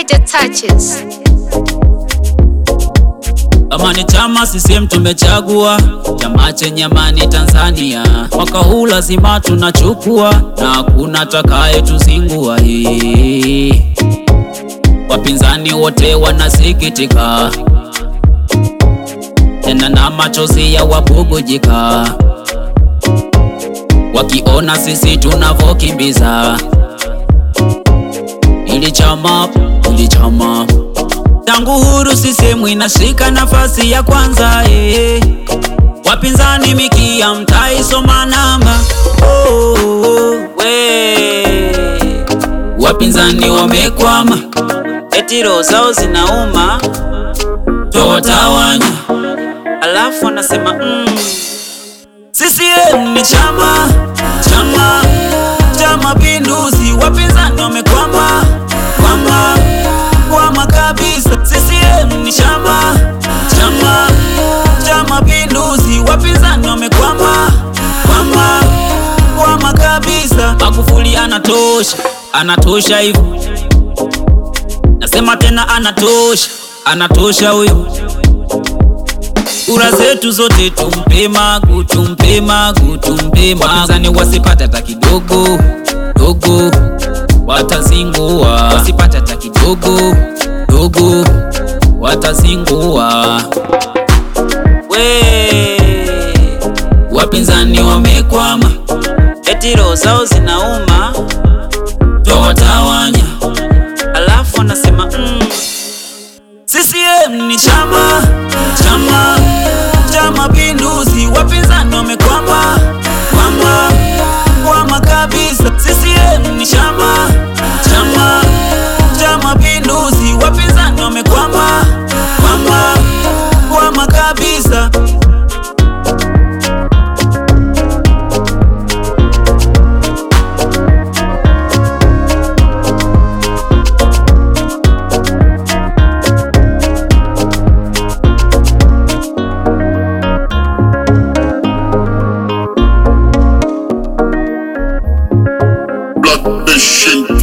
Niger touches. Kama ni chama CCM tumechagua, chama chenye amani Tanzania. Mwaka huu lazima tunachukua, na hakuna takaye tuzingua. Hii wapinzani wote wanasikitika, tena na machozi ya wabubujika, wakiona sisi tunavokimbiza ili chama, ili chama tangu huru CCM inashika nafasi ya kwanza eh. Wapinzani mikia mtaisoma namba oh, oh, oh, we. Wapinzani wamekwama, eti roho zao zinauma, twawatawanya, alafu wanasema mm. CCM ni chama chama cha mapinduzi, wapinzani wamekwama kwama kwama kabisa. CCM ni chama chama cha mapinduzi, wapinzani wamekwama kwama kwama kabisa. Magufuli anatosha, anatosha hivyo, nasema tena anatosha, anatosha huyo. Kura zetu zote tumpe Magu, tumpe Magu, tumpe Magu. Wapinzani wasipate hata kidogo dogo, watazingua. Wasipate hata kidogo dogo, watazingua. We wapinzani wamekwama, eti roho zao zinauma, twawatawanya, alafu wanasema mm. CCM ni chama chama cha mapinduzi, wapinzani wamekwama kwama kwama kabisa. CCM ni chama chama cha mapinduzi, wapinzani wamekwama kwama kwama kabisa. Blood Nation